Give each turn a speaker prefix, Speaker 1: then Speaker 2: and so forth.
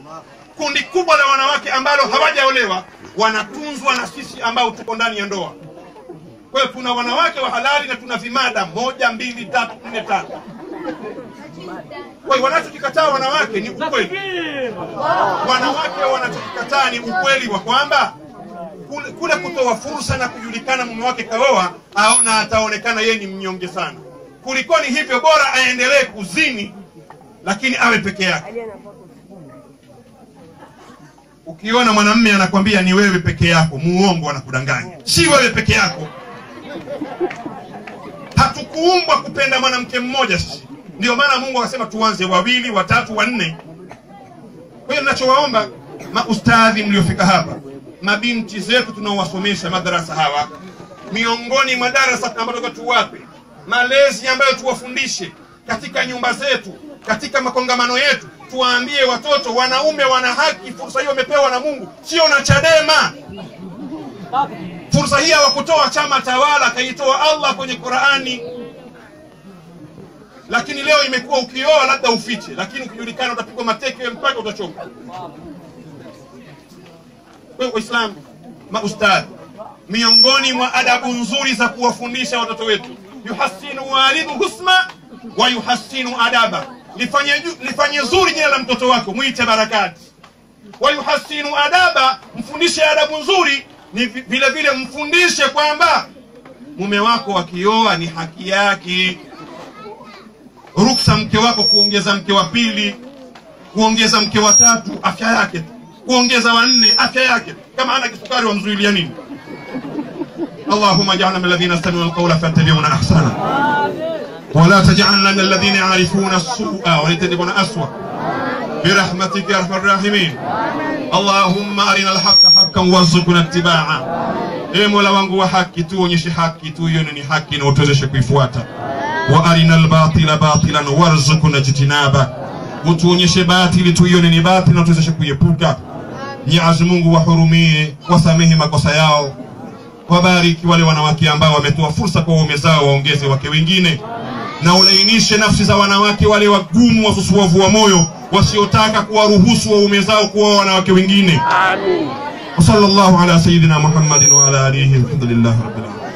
Speaker 1: kundi kubwa la wanawake ambalo hawajaolewa wanatunzwa na sisi ambao tuko ndani ya ndoa kwa hiyo tuna wanawake wa halali na tuna vimada moja mbili tatu nne tano kwa hiyo wanachokikataa wanawake ni ukweli wanawake wanachokikataa ni ukweli wa kwamba kule, kule kutoa fursa na kujulikana mume wake kaoa aona ataonekana yeye ni mnyonge sana kulikoni hivyo bora aendelee kuzini lakini awe peke yake ukiona mwanamme anakwambia ni wewe peke yako muongo anakudanganya si wewe peke yako hatukuumbwa kupenda mwanamke mmoja sisi ndio maana mungu akasema tuanze wawili watatu wanne kwa hiyo ninachowaomba maustadhi mliofika hapa mabinti zetu tunaowasomesha madarasa hawa miongoni mwa darasa ambayo toka tuwape malezi ambayo tuwafundishe katika nyumba zetu katika makongamano yetu tuwaambie watoto wanaume wana haki fursa hiyo wamepewa na mungu sio na chadema fursa hii hawakutoa chama tawala akaitoa allah kwenye qurani lakini leo imekuwa ukioa labda ufiche lakini ukijulikana utapigwa mateke mpaka utachoka kwa hiyo waislamu maustadhi miongoni mwa adabu nzuri za kuwafundisha watoto wetu yuhasinu walidu husma wa yuhasinu adaba lifanye, ju- lifanye zuri jina la mtoto wako mwite barakati wa yuhasinu adaba mfundishe adabu nzuri ni vi- vile vile mfundishe kwamba mume wako akioa ni haki yake ruksa mke wako kuongeza mke wa pili kuongeza mke wa tatu afya yake tu kuongeza wanne afya yake kama ana kisukari wamzuilia nini اللهم اجعلنا من الذين يستمعون القول فيتبعون احسنه ولا تجعلنا من الذين يعرفون السوء ويتبعون اسوء برحمتك يا ارحم الراحمين اللهم ارنا الحق حقا وارزقنا اتباعه ee mola wangu wa haki tuonyeshe haki tuione ni haki na utuwezeshe kuifuata wa arina albatila batilan warzuqna jtinaba utuonyeshe batili tuione ni batili na tuwezeshe kuiepuka mwenyezi mungu wahurumie wasamehe makosa yao wabariki wale wanawake ambao wametoa fursa kwa waume zao waongeze wake wengine na ulainishe nafsi za wanawake wale wagumu wasusuavu wa moyo wasiotaka kuwaruhusu waume zao kuoa wanawake wengine وصلى الله على سيدنا محمد وعلى اله الحمد لله رب العالمين